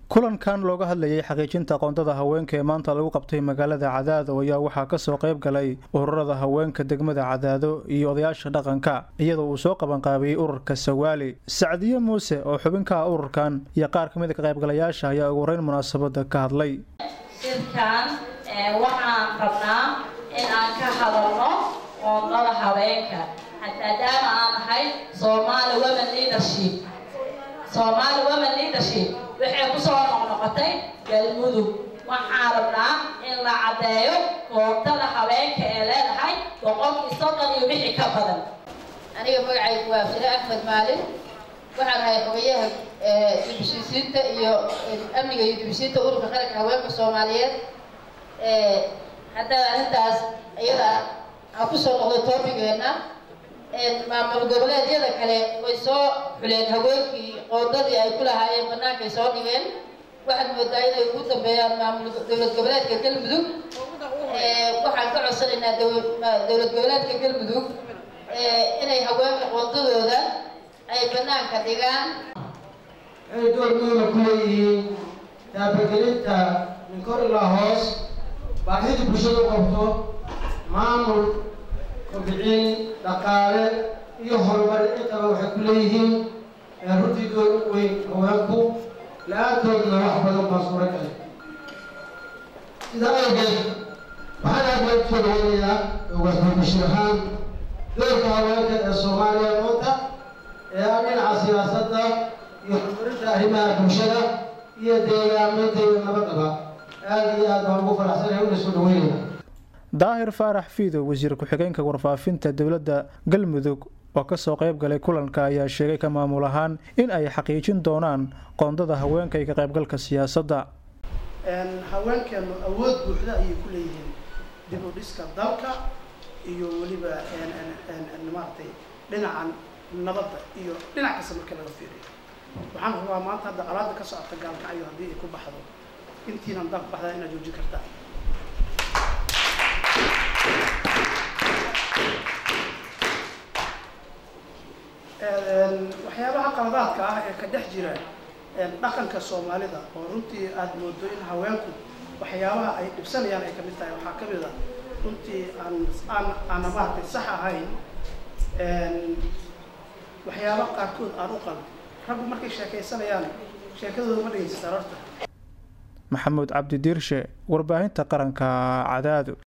kulankan looga hadlayay xaqiijinta qoondada haweenka ee maanta lagu qabtay magaalada cadaado ayaa waxaa kasoo qayb galay ururada haweenka degmada cadaado iyo odayaasha dhaqanka iyadoo uu soo qabanqaabiyey ururka sawaali sacdiye muuse oo xubinka ah ururkan iyo qaar kamid a ka qaybgalayaasha ayaa ugu horeyn munaasabada ka hadlay shirkan waxaan rabnaa in aan ka hadalno qoondada haweenka maadaama aan ahay Somali Women Leadership Somali Women Leadership waxay ku soo noqnoqotay galmudug waxaan rabnaa in la caddeeyo koobtada haweenka ee leedahay boqolkii soddon iyo wixii ka badan aniga magacaygu waa fire axmed maalin waxaan ahay xogayaha dibheshiisiinta iyo amniga iyo dibheshiinta ururka qaranka haweenka soomaaliyeed haddaba arrintaas iyada aan kusoo noqdo toobigeenna maamul goboleedyada kale way soo xuleen haweenkii qoondadii ay ku lahaayeen bannaankay soo dhigeen waxaad moodaa inay ugu dambeeyaan maamul dowlad goboleedka galmudug waxaan ka codsanaynaa dowlad goboleedka galmudug inay haweenka qoondadooda ay bannaanka dhigaan inay door muhiima ku leeyihiin taabagelinta min kor ilaa hoos baahida bulshada u qabto maamul kobcin dhaqaale iyo horumar intaba waxay ku leeyihiin runtii door u weyn haweenku la-aantoodna wax badan baa suura galay sidaa awgeed waxaan aad baan kusoo dhaweynayaa wasbabashir ahaan doorka haweenka ee soomaaliya maanta ee ah dhinaca siyaasadda iyo horumarinta arrimaha bulshada iyo deegaaminta iyo nabadaba aada iyo aad baan ugu faraxsanahay una soo dhaweynaya daahir faarax fiido wasiir ku-xigeenka warfaafinta dowladda galmudug oo kasoo qayb galay kulanka ayaa sheegay ka maamul ahaan in ay xaqiijin doonaan qoondada haweenka iyo ka qaybgalka siyaasadda haweenkeenu awood buuxda ayay ku leeyihiin dib u dhiska dalka iyo weliba maaragtay dhinacan nabadda iyo dhinac kasta marka laga fiiriyo waxaan rabaa maanta hadda colaada ka socota gaalkacyo haddii ay ku baxdo intiinan dalka baxdaa inaad joojin kartaa waxyaabaha qaladaadka ah ee ka dhex jira dhaqanka soomaalida oo runtii aada moodo in haweenku waxyaabaha ay dhibsanayaan ay kamid tahay waxaa kamid a runtii aan aan aana maaragtay sax ahayn waxyaaba qaarkood aan u qalin raggu markay sheekaysanayaan sheekadooda ma dhegaysataan horta maxamuud cabdi diirshe warbaahinta qaranka cadaado